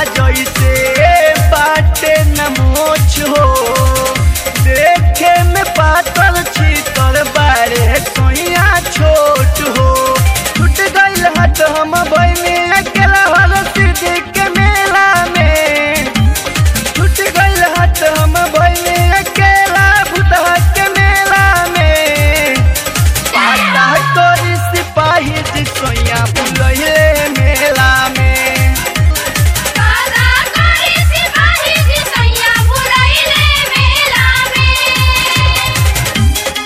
जैसे बाटे न मोछ हो देखे में पातल छीतर बारे सोइया छोट हो छूट गइल हट हम बहने अकेला हर सिद्धि के मेला में छूट गइल हट हम बहने अकेला भूतहा के मेला में पाता तोरी सिपाही जी सोइया बुलहिले मेला में काला कारी सिपाही जी सैया बुलाइले मेला में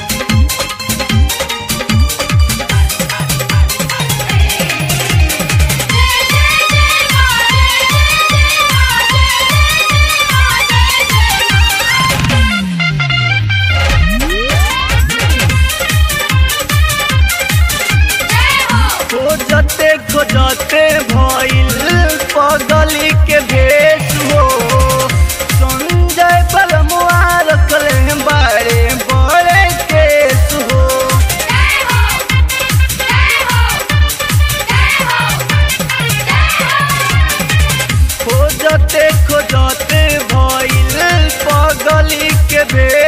खोजते खोजते भइल पगली के भेष हो संजय बलमुआ रखले बारे बड़े केस हो खोजते खोजते भइल पगली के भेष